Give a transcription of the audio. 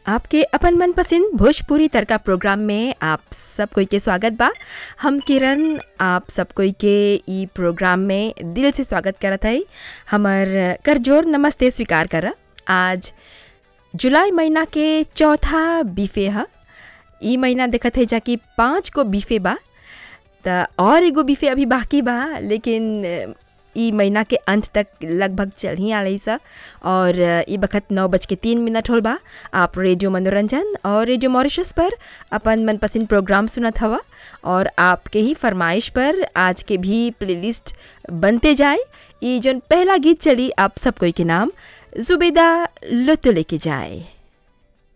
आपके अपन मनपसंद भोजपुरी तड़का प्रोग्राम में आप सब कोई के स्वागत बा हम किरण आप सब कोई के ई प्रोग्राम में दिल से स्वागत करत हई हमर करजोर नमस्ते स्वीकार कर आज जुलाई महीना के चौथा बीफे ह ई महीना देखत है जाकि पाँच गो बीफे बा त और एगो बीफे अभी बाकी बा लेकिन अ, ई महीना के अंत तक लगभग चल ही आलई सा और अ, ई बखत नौ बज के तीन मिनट होल बा आप रेडियो मनोरंजन और रेडियो मॉरिशस पर अपन मनपसंद प्रोग्राम सुनत हवा और आपके ही फरमाइश पर आज के भी प्लेलिस्ट बनते जाए ई जौन पहला गीत चली आप सब कोई के नाम जुबेदा लुत्फ लेके जाए